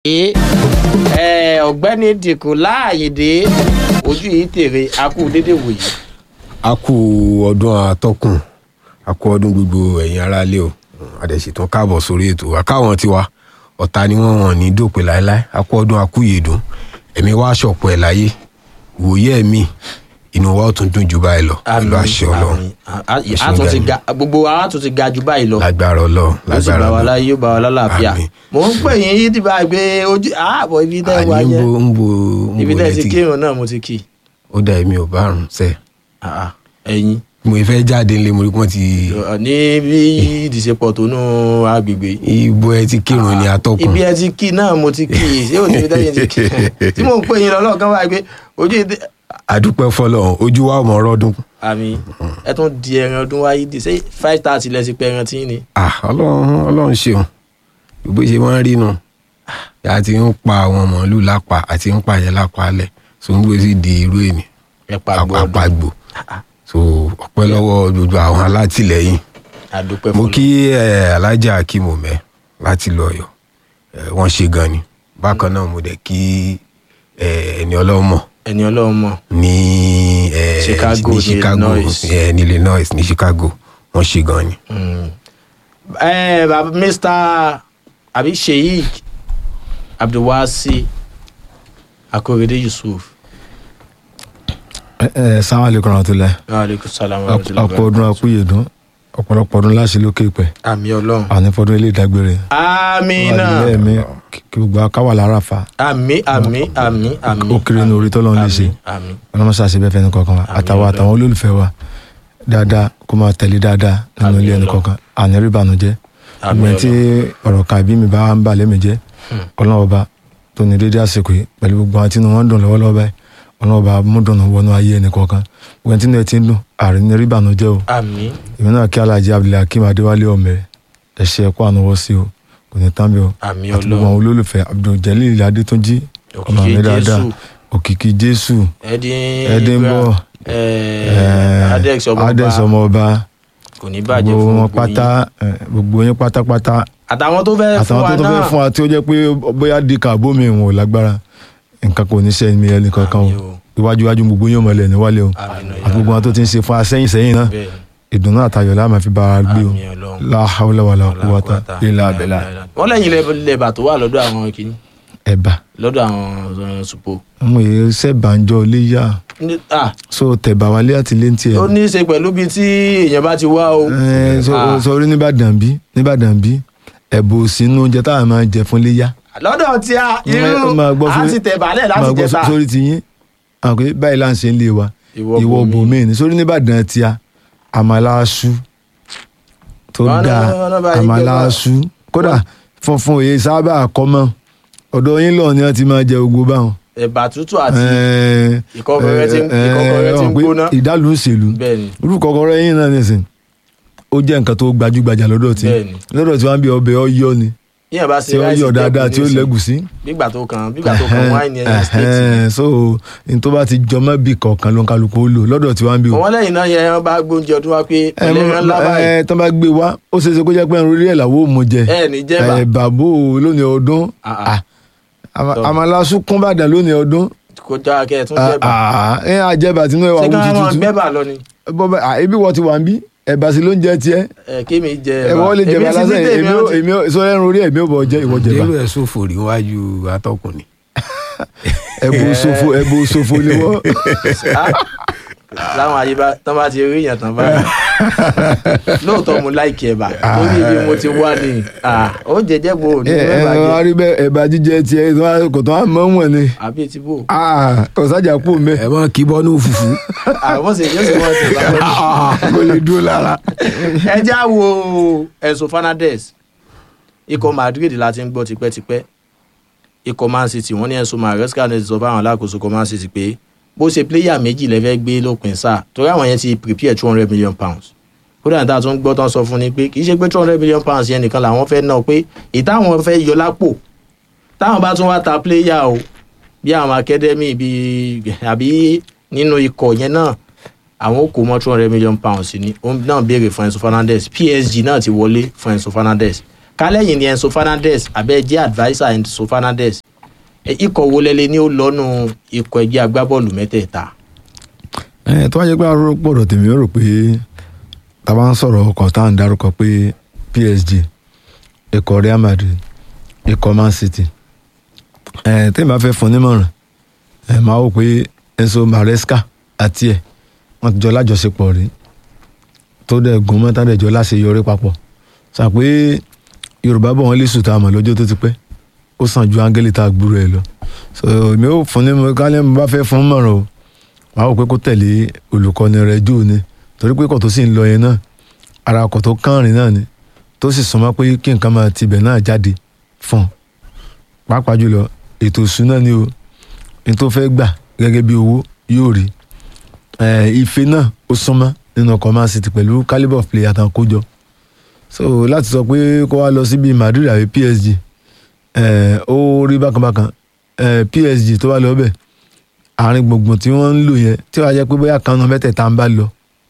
ẹ ọ̀gbẹ́ni dìkù láàyèdè ojú yìí tèrè akú dédé wòyí. a kú ọdún àtọkùn a kú ọdún gbogbo ẹ̀yin aráalé o àdẹ̀sìtàn káàbọ̀ sórí ètò àkáwọn tiwa ọ̀tá ni wọ́n wọ̀n ní dòpin láéláé a kú ọdún akúyèdùn ẹ̀mí wá ṣọ̀pọ̀ ẹ̀ láyé ìwòye ẹ̀mí inú wa ó tún dùn jù báyìí lọ pẹ̀lú àṣẹ ọlọ́run a tún ti ga gbogbo wa tún ti ga jù báyìí lọ. lágbára ọlọ́run yóò sì lágbára bá wa ọlọ́run láyé yóò bá wa lálàáfíà. Àmín. mò ń pè yín yí dìbà gbé ojú ààbọ̀ ibi tẹ́ ẹ wá àní ń yẹn bo ń bo ń ibi bo tẹ́ ẹ ti létí kírun náà mo ti kí i. ó dà èmi ò bá àrùn sẹ́ẹ̀ Ah, ah, ẹ̀yin mo fẹ́ jáde ńlẹ̀ mo rí pọ́n ti ní bí ìdìsepọ̀ tó nú agbègbè ibo ẹ ti kírun ní atọ́kùn ibi ẹ ti kí i náà mo ti kí i ṣé òní ibi tẹ́yìn ti kí i tí mò ń pè yín lọ́lọ́ kan wáyé pé ojú ìdí àdúpẹ́ fọlọ́run ojú wa ọmọ ọrọ́dún àmì ẹ tún di ẹran ọdún wáyé dì ṣé five thirty lẹ́sìn pé ẹran tí ń ni. ah ọlọ́run ọlọ́run ṣeun gbogbo ṣe wọ́n rí nu a ti ń pa àwọn màálù lápá àti ń pa yẹn lápá alẹ̀ so ń gbé sí di irú èmi ẹ pa gbọ́ ọdún àpagbò so ọpẹ́ lọ́wọ́ gbogbo àwọn alátìlẹ́yìn àdúpẹ́ mo fọlọ́ kí ẹ alájà akímọ̀mẹ́ láti lọ ọ̀yọ́ ẹ, wọ́n ṣe gan ni bákan náà mo dẹ̀ kí ẹ, ẹni ọlọ́mọ ẹni ọlọ́run mọ̀ ní ẹ, Chicago, ní ní Chicago Illinois. ẹ, ní Illinois ní Chicago wọ́n ṣe gan ni. ẹ bàbá mr àbí sheik abdulwasi akorede yusuf ẹ ẹ sáwọn àlekún ọ̀rọ̀ tó lẹ aleykum salaam wa rahmatullahi ọ̀pọ̀ ọdún akúyèdún ọ̀pọ̀lọpọ̀ ọdún láṣẹ lókè pẹ̀ àmì ọlọ́run ànífọdún ilé ìdágbére amina lẹ́ẹ̀mí kí gbogbo akáwà lára fa àmì àmì àmì àmì ó kéré ní orí tọ́lọ́run lè ṣe àmì ọlọ́mọ ṣàṣẹ bẹ́ẹ̀ fẹ́ni kọ̀ọ̀kan wa Àmín àtàwọn Ọlọ́run. àtàwọn olólùfẹ́ wa dáadáa kó máa tẹ̀lé dáadáa nínú Àmín ilé ẹni Ọlọ́run. kọ̀ọ̀kan àní rí ìbànújẹ́ àmì ìgbẹ́ tí ọ̀rọ̀ kan àbí mi bá ń bà lẹ́mìí jẹ́ Hmm. ọlọ́run ọba tó ní dédé àsìkò yìí pẹ̀lú gbogbo àwọn tí inú wọn ń dùn lọ́wọ́lọ́wọ́ báyìí ọlọ́run ọba mú dùnú wọnú ayé ẹnì kọ̀ọ̀kan ìgbẹ́ tí inú ẹ ti ń dùn àárín ní rí ìbànújẹ́ o àmì èmi náà kí alájí abdulhakeem adéwálé ọmọ ẹ ṣe ẹkọ ànáwọ sí o kò ní tán bí o àmì àti gbogbo àwọn ọlọ́run olólùfẹ́ abduljalil adétúnjì ọmọ òkìkí mi dáadáa jésù òkìkí jésù ẹdín ẹdínbọ adex ọmọ adex ọba ọmọ ọba kò ní bàjẹ́ gbogbo fún wọn gbogbo pátá yín. ẹ, gbogbo yín pátápátá àtàwọn tó fẹ́ fún àtàwọn wa tó tó fẹ́ náà fún wa tí ó jẹ́ pé bóyá di kàbó mi ìwọ̀n ò lágbára nǹkan kò ní sẹ́yìn mi ẹnì kankan o Àmín o. iwájú iwájú gbogbo yín ò mọ̀lẹ́ níwálé o àmì àti gbogbo wọn tó ti ń ṣe fún wa sẹ́yìn sẹ́yìn náà bẹ́ẹ̀ ìdùnnú àtayọ̀ la máa fi bá wa gbé o àmì ọlọ́run. la hawla wala quwwata illa billah wọ́n lẹ́yìn lẹ́bà tó wà lọ́dọ̀ àwọn kìíní ẹ̀bà lọ́dọ̀ àwọn supo. ọmọ yìí sẹ́bàánjọ́ léyà Ní- ah, so tẹ̀bà wálé àti léntì ẹ̀ ó ní í ṣe pẹ̀lú bíi tí èèyàn bá ti wá o. ẹ̀ Ah, sọrí nìbàdàn bí nìbàdàn bí ẹ̀bù sínú oúnjẹ táwọn máa jẹ fún léyà lọ́dọ̀ tí a irú máa gbọ́ a fún- ti tẹ̀ balẹ̀ máa láti gbọ́ jẹta. sórí ti yín àwọn pé báyìí là ń ṣe ń lé wa Ìwọ ìwọ bòmíì. bòmíì ní sórí nìbàdàn tí a àmàlàṣu tó Wọ́n ní- dáa wọ́n ní báyìí àmàlàṣu kódà funfun òye sábà kọ́mọ́ ọ̀dọ̀ yín lọ ni wọ́n ti máa jẹ gbogbo báwọn ẹ̀bà tútù àti Ẹ, ìkọ́kọrẹ́ tí ń- ẹ, ìkọ́kọrẹ́ tí ń ọmọ pé gbóná. ìdálù ń ṣèlú bẹ́ẹ̀ ni irú kọ́kọ́rọ́ yín náà nìsín ó jẹ́ nǹkan tó gbajúgbajà lọ́dọ̀ tí Bẹ́ẹ̀ni. lọ́dọ̀ tí wọ́n bí ọbẹ̀ ọyọ́ ni yíyan bá ṣe tí ó ráìsì yọ̀ dáadáa tẹ́kùn tí ó nísìnyí, lẹ́gùsí. bígbà tó kan bígbà tó kan wáìnì ẹ̀yìn stéètì. Ẹ̀hẹ́n, so n tó bá ti jọmọ́ bí kọ̀ọ̀kan ló ń kálukú ó lò lọ́dọ̀ tí wọ́n bí o. wọ́n lẹ́yìn náà yẹn wọ́n bá gbóúnjẹ ọdún wá pé ẹ ẹlẹ́ran ńlá báyìí ẹ tán bá gbé wá ó ṣeé ṣe kó jẹ́ pé ẹran orí ẹ̀ làwọ̀ ò mú jẹ ẹ ní jẹ́bà ẹ bàbá o lónìí ọdún Ah, ah. Ah, àmà- Tọ́. àmàlàsù kún bàdàn lónìí ọdún kó já kẹ́ ẹ̀ tún Ah, jẹ́bà ah, ẹ àjẹbà tínú ẹ wà ṣé wú ká wọn tuntun gbẹ́bà lọ ni bọ́bá ah, ebi wọ́n ti wà ń bí ẹ̀bà sí ló ń jẹ tiẹ̀ ẹ kémi jẹ ẹ wọ́n lè jẹ̀bà Èmi ti lásán ní tèmi èmi ó ó ti- èmi ó sọ ẹran orí ẹ̀mí ò bọ̀ jẹ́ ìwọ jẹ̀bà délò ẹ̀ sófò rí wájú atọ́kùn ni. ẹ̀bù sofo ẹ̀bù sofo ni wọ́n. Ah, láwọn ayé bá tán bá ti rí èèyàn tán báyìí lóòótọ́ mo láìkí ẹ̀bà lórí ibi mo ti wá ni Ah, ó jẹjẹ bo ní ẹ ẹ ẹ̀bà wọ́n á jẹ rí bẹ́ẹ̀ ẹ̀bà jíjẹ tiẹ̀ tó wá- kò tó wá mọ́ wọn ni àbí ti bò Ah, ọ̀sájà kú mẹ́ ẹ mọ kí bọ́nú fùfú. àwọn sì yóò sì wọ́n ti bá wọn. kò lè dúró lára. ẹ já wo Enzo Fernandez ikọ̀ Madrid la ti ń gbọ́ tipẹ́tipẹ́ ikọ̀ Man City wọ́n ní Enzo Maresca ní ti sọ fáwọn alákòóso ikọ̀ Man City pé bó ṣe pléyà méjì lẹ́fẹ́ gbé lópin sáà torí àwọn yẹn ti prepare two hundred million pounds kódà níta tó ń gbọ́ tán sọ fún ni pé kì í ṣe pé two hundred million pounds yẹn nìkan làwọn fẹ́ ná pé ìtàwọn fẹ́ yọ lápò táwọn bá tún wá ta pléyà o bí àwọn academy bíi àbí nínú ikọ̀ yẹn náà àwọn kò mọ two hundred million pounds ni òun náà béèrè fún Enzo Fernandez PSG náà ti wọlé fún Enzo Fernandez kálẹ̀yìn ni Enzo Fernandez abẹ́ jẹ́ adviser Enzo Fernandez ẹ, ikọ̀ wo lẹ́lẹ́ ni ó lọ́nu ikọ̀ ẹgbẹ́ agbábọ́ọ̀lù mẹ́tẹ̀ẹ̀ta ẹ tó wá jẹ́ pé arúgbó gbọ́dọ̀ tèmi ó rò pé tá a bá ń sọ̀rọ̀ ọkọ̀ tá à ń dárúkọ pé PSG ikọ̀ Real Madrid ikọ̀ Man City ẹ tẹ́mi bá fẹ́ fún nímọ̀ràn ẹ máa wò pé Enzo Maresca àti ẹ̀ wọ́n ti jọ lájọṣepọ̀ rí tó dẹ̀ gún mọ́tà dẹ̀ jọ láṣeyọrí papọ̀ sàn pé Yorùbá bọ̀ wọ́n lè sùn tá a mọ̀ lọ́jọ́ tó ti pẹ́ ó sàn ju áńgẹ́lì tá a gbúrò ẹ̀ lọ so èmi ò fún ní kálẹ̀ mo bá fẹ́ fún mọ̀ràn o wàá wò pé kó tẹ̀lé olùkọ́ni rẹ̀ jù ni torí pé kò tó sì ń lọ yẹn náà ara ọkọ̀ tó kánrin náà ni tó sì súnmọ́ pé kí nǹkan máa tibẹ̀ náà jáde fún un pàápàá jùlọ ètò ìṣúná ni o ní tó fẹ́ gbà gẹ́gẹ́ bí owó yóò rí Eh, ife náà ó súnmọ́ nínú ọkọ̀ Man City pẹ̀lú calibre of player tán kó jọ so láti sọ pé kó wá lọ síbi Madrid àbí PSG eh, ó rí bákanbákan eh, PSG tó bá lọ bẹ́ẹ̀ àárín gbùngbùn tí wọ́n ń lò yẹn tí wàá jẹ́ pé bóyá kan náà mẹ́tẹ̀ẹ̀ta ń bá lọ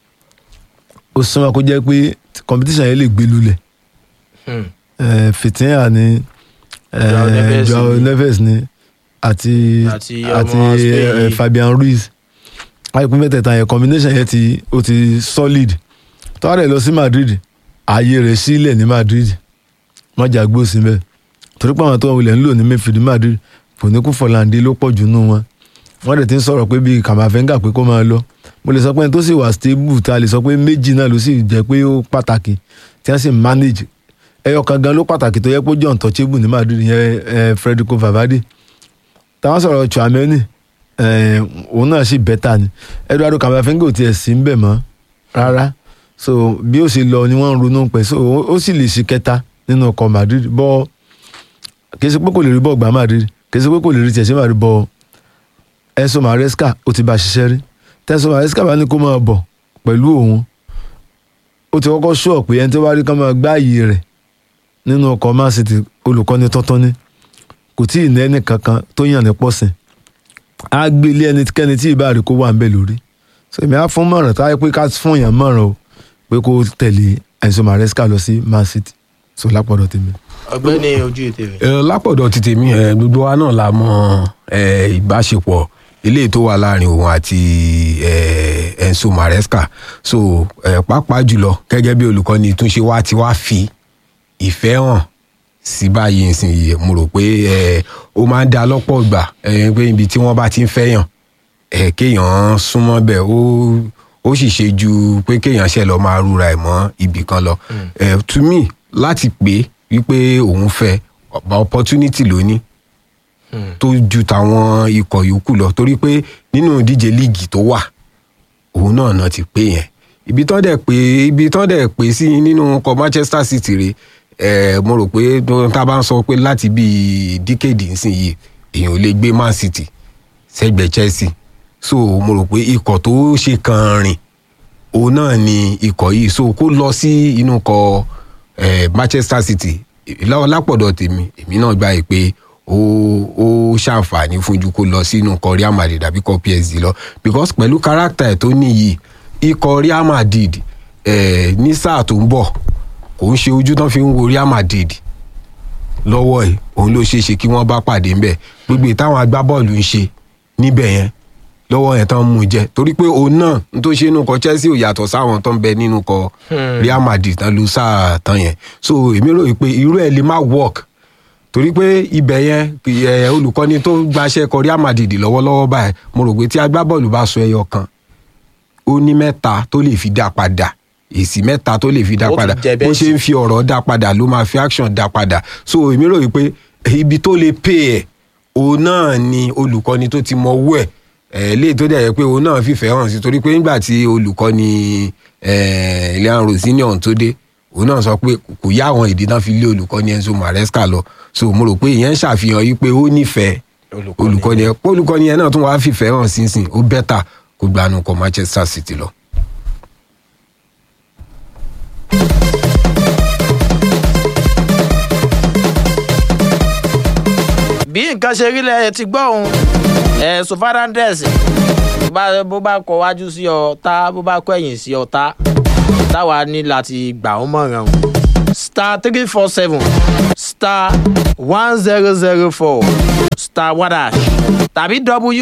ó súnmọ́ kó jẹ́ pé competition yẹn lè gbé lulẹ̀ Hmm. Eh, Fitina ni Joao eh, Neves Joao ni. Neves ni àti Àti àti ọmọ Spain eh, yìí. Fabian Ruiz àìpín mẹ́tẹ̀ẹ̀ta yẹn combination yẹn ti ó ti solid tó wá rẹ̀ lọ sí Madrid ààyè rẹ̀ sílẹ̀ ní Madrid mọ́jà gbó sí bẹ́ẹ̀ torí pé àwọn tó wọlé ń lò ní Mayfield ní Madrid fòníkù Fọláǹdé ló pọ̀ jù nù wọn wọ́n dẹ̀ ti ń sọ̀rọ̀ pé bíi Kamavinga pé kó máa lọ mo lè sọ pé ẹni tó sì wà stable tá a lè sọ pé méjì náà ló sì jẹ́ pé ó pàtàkì tí wọ́n sì manage ẹyọ kan gan ló pàtàkì tó yẹ pé ó jẹ́ untouchable ní Madrid yẹn eh, Federico Valverde táwọn sọ̀rọ̀ Tchouaméni eh, òun náà sì bẹ́tà ni Eduardo Camavinga ò tiẹ̀ sí ń bẹ̀ mọ́ rárá so bí ó ṣe lọ ni wọ́n ń ronú pẹ̀ so ó- ó sì lè ṣe kẹta nínú ọkọ̀ Madrid bọ́ kì í ṣe pé kò lè rí bọ́ọ̀ gbà Madrid kì í ṣe pé kò lè rí tiẹ̀ ṣe Madrid bọ́ Enzo Maresca ó ti bá a ṣiṣẹ́ rí tẹ́sán Maresca bá ní kó máa bọ̀ pẹ̀lú òun ó ti kọ́kọ́ ṣọ́ pé ẹni tó bá rí kán máa gbá ààyè rẹ̀ nínú ọkọ̀ Man City olùkọ́ni tọ́tọ́ ní kò tí ì ní ẹnì kankan tó yàn ní pọ̀sìn á gbé ilé ẹnikẹ́ni tí ìbá rí kó wà ń bẹ̀ lórí so èmi á fún mọ̀ràn táyé pé ká fún yàn mọ̀ràn o pé kó tẹ̀lé Enzo Maresca lọ sí Man City so lápọ̀dọ̀ tèmi. ọ̀gbẹ́ni ojú ètè rẹ̀. ẹ lápọ̀dọ̀ ti tèmi ẹ gbogbo wa náà la mọ ẹ ìbáṣepọ̀ eléyìí tó wà láàrin òun àti ẹ Enzo Maresca so ẹ pàápàá jùlọ gẹ́gẹ́ bí olùkọ́ni tún ṣe wá ti wá fi ìfẹ́ hàn sí báyìí nísìnyí mo rò pé ẹ ó máa ń da lọ́pọ̀ ìgbà ẹ pé ibi tí wọ́n bá ti ń fẹ́yàn ẹ kéèyàn súnmọ́ bẹ́ẹ̀ ó ó sì ṣe ju pé kéèyàn ṣe lọ máa rúra ẹ̀ mọ́ ibì kan lọ ẹ to me láti pé wípé òun fẹ́ opportunity ló ní tó ju tàwọn ikọ̀ yòókù lọ torí pé nínú ìdíje líìgì tó wà òun náà náà ti pé yẹn ibi tán dẹ̀ pé ibi tán dẹ̀ pé sí nínú ọkọ̀ Manchester City rè ẹ̀ mo rò pé tá a bá ń sọ pé láti bíi díkèdì nísìnyí èèyàn ò lè gbé Man City sẹ́gbẹ̀ẹ́ Chelsea so mo rò pé ikọ̀ tó ṣe kan rìn òun náà ni ikọ̀ yìí so kó lọ sí inú kọ eh, Manchester City láwọn lápọ̀dọ̀ tèmi èmi náà gbà yìí pé ó ó ṣàǹfààní fún ju kó lọ sínú kọ Real Madrid àbí kọ PSG lọ because pẹ̀lú káràkítà ẹ̀ tó níyì ikọ̀ Real Madrid eh, ní sáà tó ń bọ̀ kò ń ṣe ojú tán fi ń wo Real Madrid lọ́wọ́ ẹ̀ òun ló ṣeé ṣe kí wọ́n bá pàdé ńbẹ̀ gbogbo ìtàwọn agbábọ́ọ̀lù ń ṣe níbẹ̀ yẹn lọ́wọ́ yẹn tán mú un jẹ torí pé òun náà n tó ṣe nínú kọ Chelsea ò yàtọ̀ sáwọn tó ń bẹ nínú kọ Real Madrid tán lu sáà tán yẹn so èmi rò pé irú ẹ̀ lè má work torí pé ibẹ̀ yẹn ẹ̀ olùkọ́ni tó gbaṣẹ́ kọ Real Madrid lọ́wọ́lọ́wọ́ báyìí mo rò pé tí agbábọ́ọ̀lù bá sọ ẹyọ kan ó ní mẹ́ta tó lè fi dá padà èsì mẹ́ta tó lè fi dá Ó tún padà jẹ bó bẹ́ẹ̀ ṣe ń fi ọ̀rọ̀ dá padà ló máa fi action dá padà so èmi rò pé ibi tó lè pè ẹ̀ òun náà ni olùkọ́ni tó ti mọ owó ẹ̀ ẹ̀ léyìí tó dẹ̀ yẹ pé òun náà fìfẹ́ hàn sí torí pé nígbà tí olùkọ́ni ẹ̀ Leon Rosinion tó dé òun náà sọ pé kò yá àwọn ìdí náà fi lé olùkọ́ni Enzo Maresca lọ so mo rò pé ìyẹn ń ṣàfihàn yìí pé ó nífẹ̀ẹ́ olùkọ́ni ẹ̀ olùkọ́ni ẹ̀ náà tún wàá fìfẹ́ hàn sínsìn ó bẹ́tà kó gbanú kọ Manchester City lọ. bí nǹkan ṣe rí lẹ ti gbọ́ òun Enzo Fernandez bá- bó bá kọ wájú sí ọ̀tá bó bá kọ ẹ̀yìn sí ọ̀tá táwa ní láti gbà ó mọ̀ràn o star three four seven star one zero zero four star one hash tàbí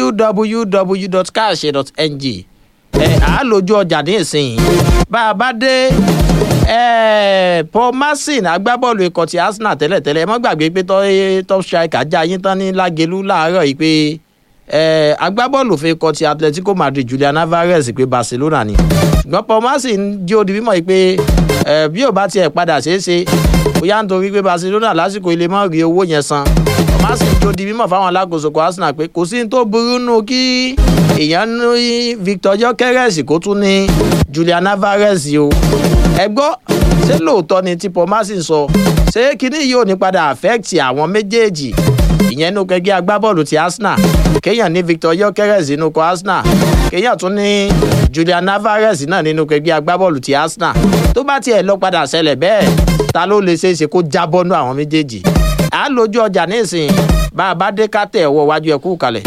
www.cash.ng ẹ à á lójú ọjà ní ìsìn bá a bá dé ẹ paul marcin agbábọ́ọ̀lù ikọ̀ ti arsenal tẹ́lẹ̀tẹ́lẹ̀ ẹ mọ́ gbàgbé pé tọ́- top striker já yín tán ní lágelú láàárọ̀ yìí pé ẹ agbábọ́ọ̀lù fún ikọ̀ ti atletico madrid julian alvarez pé barcelona ni ṣùgbọ́n paul marcin jí odi mímọ́ yìí pé ẹ bí ò bá tiẹ̀ padà ṣeé ṣe bóyá nítorí pé barcelona lásìkò ilé mọ́ rí owó yẹn san paul marcin jí odi mímọ́ fáwọn alákòóso kọ arsenal pé kò sí ní tó burú nù kí èèyàn ní victor jokeres kó tún ní julian alvarez o ẹ gbọ́ ṣé lóòótọ́ ni tí paul marcin sọ ṣé kinní yìí ò ní padà affect àwọn méjèèjì ìyẹn nínú kẹgbẹ́ agbábọ́ọ̀lù ti arsenal kéèyàn ní victor yokeres nínú kọ arsenal kéèyàn tún ní julian alvarez náà nínú kẹgbẹ́ agbábọ́ọ̀lù ti arsenal tó bá tiẹ̀ lọ padà ṣẹlẹ̀ bẹ́ẹ̀ ta ló lè ṣeé ṣe kó jábọ́nú àwọn méjèèjì à ń lójú ọjà nísìnyí bá a bá dé ká tẹ̀ ọwọ́ wájú ẹ̀ kú kalẹ̀.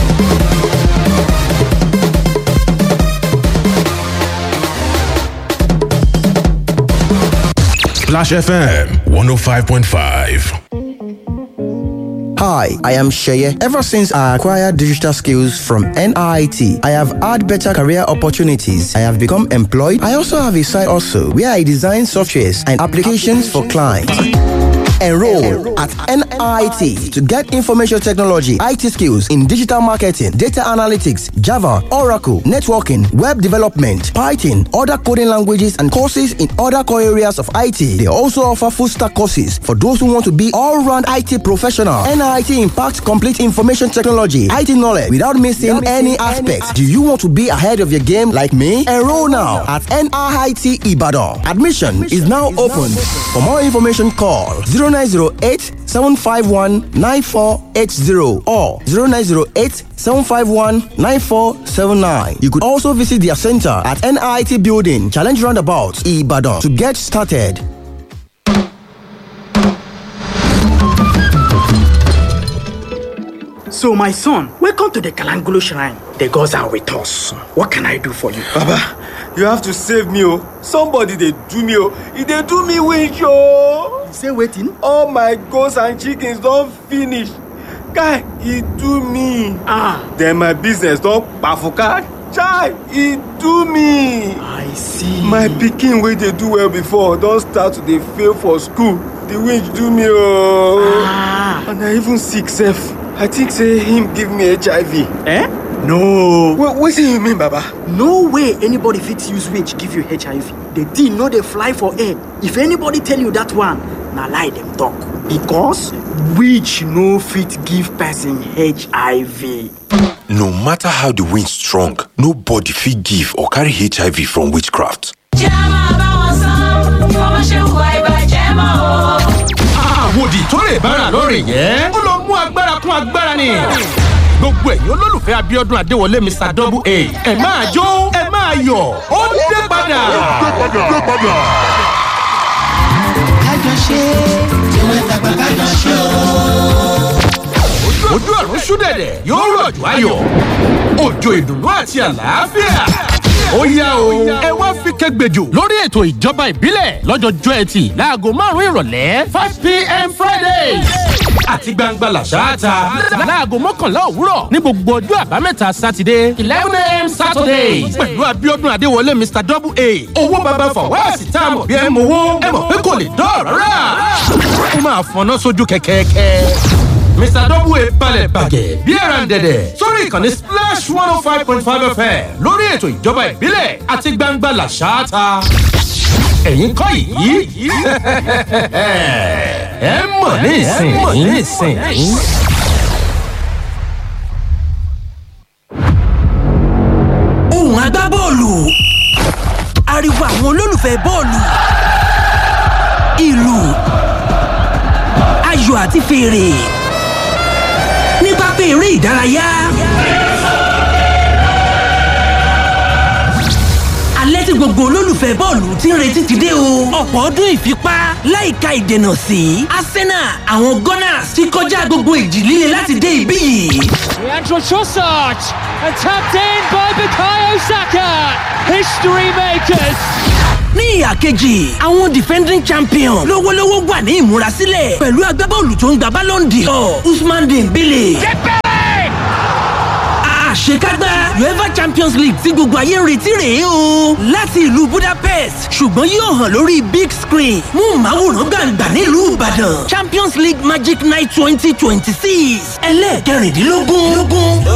Splash FM 105.5. Hi, I am Sheye. Ever since I acquired digital skills from NIT, I have had better career opportunities. I have become employed. I also have a side also where I design softwares and applications for clients. Enroll at NIT to get information technology, IT skills in digital marketing, data analytics, Java, Oracle, networking, web development, Python, other coding languages, and courses in other core areas of IT. They also offer full stack courses for those who want to be all round IT professional. NIT impacts complete information technology, IT knowledge without missing any aspects. Do you want to be ahead of your game like me? Enroll now at NIT Ibadan. Admission is now open. For more information, call 0908 751 9480 or 0908 751 9479. You could also visit their center at NIT Building, Challenge Roundabout, Ibadan to get started. So, my son, welcome to the Kalangolo Shrine. The gods are with us. What can I do for you? Baba, you have to save me, oh. Somebody they do me, oh. If they do me wish, oh. Say waiting. All my goats and chickens don't finish. Guy, he do me. Ah, Then my business don't bafuka. Chai, he do me. I see. My pikin wey dey do well before don start to dey fail for school. The winch do me oh. Ah, And I even sick sef. I think say him give me HIV. eh? No. Wait, wetin you mean, Baba? No way anybody fit use winch give you HIV. The thing no dey fly for air. If anybody tell you that one, na lie dem talk. Because winch no fit give person HIV. No matter how the wind strong, nobody fit give or carry HIV from witchcraft. jẹ́ máa bá wọn san bí wọ́n bá ṣe hùwà ìbàjẹ́ mọ́ o. àwòdì tó lè bára lórí yẹn ó lọ mú agbára kún agbára ni gbogbo ẹ̀yin olólùfẹ́ abiodun adéwọlé mr double a ẹ máa jó ẹ máa yọ̀ ó dé padà. ojú ọ̀run ṣúdẹ̀dẹ̀ yóò rọ̀jò ayọ̀ òjò ìdùnnú àti àlàáfíà. ó yá o ẹ wá fi kẹgbẹjọ lórí ètò ìjọba ìbílẹ̀ lọ́jọ́jọ́ ẹtì láago márùn-ún ìrọ̀lẹ́ five pm friday àti gbangba làṣáàtà láago mọ́kànlá òwúrọ̀ ní gbogbo ọjọ́ àbámẹ́ta sátidé eleven am saturday pẹ̀lú abiodun adéwọlé mr double a owó baba fọwọ́sì tá a mọ̀ bí ẹ mọ̀ owó ẹ mọ̀ pé kò lè dọ́ọ̀rọ̀ rà ó máa fọná sójú kẹ̀kẹ́kẹ́ mr double a balẹ̀ bàgẹ́ bí ẹran dẹ̀dẹ̀ sórí ìkànnì splash one oh five point five fm lórí ètò ìjọba ìbílẹ̀ àti gbangba làṣáàtà ẹ̀yin kọ́ yìí ẹ mọ̀ ní ìsìn ní ìsìn. ohùn agbábọ́ọ̀lù ariwo àwọn olólùfẹ́ bọ́ọ̀lù ìlù ayò àti fèrè ní pápá eré ìdárayá. alẹ́ tí gbogbo olólùfẹ́ bọ́ọ̀lù ti ń retí ti dé o. ọ̀pọ̀ ọdún ìfipá láìka ìdènà sí arsenal àwọn gunners ti kọjá gbogbo ìjì líle láti dé ibí yìí. Trossard and tapped in by Bukayo Saka. History makers. ní ìhà kejì àwọn defending champion lówólówó wà ní ìmúrasílẹ̀ pẹ̀lú agbábọ́ọ̀lù tó ń gba ballon d'or usman dembele. àṣekágbá uefa champions league tí gbogbo ayé ń retí rèé o láti ìlú budapest ṣùgbọ́n yóò hàn lórí big screen mú màwòrán gbàǹgbà nílùú ìbàdàn champions league magic night twenty twenty six ẹlẹ́ẹ̀kẹrìndínlógún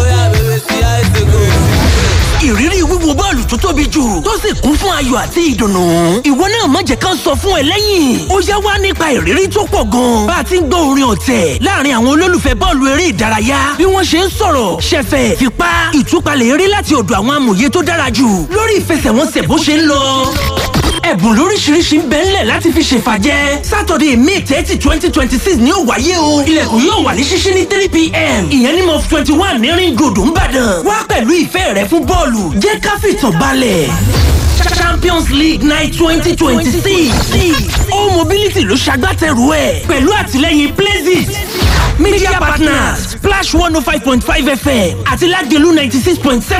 ìrírí wíwo bọ́ọ̀lù tó tóbi jù tó sì kún fún ayọ̀ àti ìdùnnú. ìwọ náà má jẹ́ ká sọ fún ẹ lẹ́yìn. ó yá wá nípa ìrírí tó pọ̀ gan. bá a ti ń gbọ́ orin ọ̀tẹ̀ láàrin àwọn olólùfẹ́ bọ́ọ̀lù eré ìdárayá bí wọ́n ṣe ń sọ̀rọ̀ ṣẹ̀fẹ̀ fipá ìtúpalẹ̀ eré láti ọ̀dọ̀ àwọn amòye tó dára jù lórí ìfẹsẹ̀wọnsẹ̀ bó ṣe ń lọ ẹ̀bùn lóríṣiríṣi ń bẹ ńlẹ̀ láti fi ṣèfàjẹ́ sátọ̀dẹ̀ may thirty twenty twenty six ni ó wáyé o ilẹ̀kùn yóò wà ní ṣíṣí ní three pm ìyẹn ní mọ́f twenty one ní ring road ńbàdàn wá pẹ̀lú ìfẹ́ rẹ fún bọ́ọ̀lù jẹ́ ká fìtàn balẹ̀ champions league night twenty twenty six all mobility ló ṣagbátẹrù ẹ̀ pẹ̀lú àtìlẹ́yìn places media partners splash one oh five point five fm àti lágẹ̀lú ninety six point seven.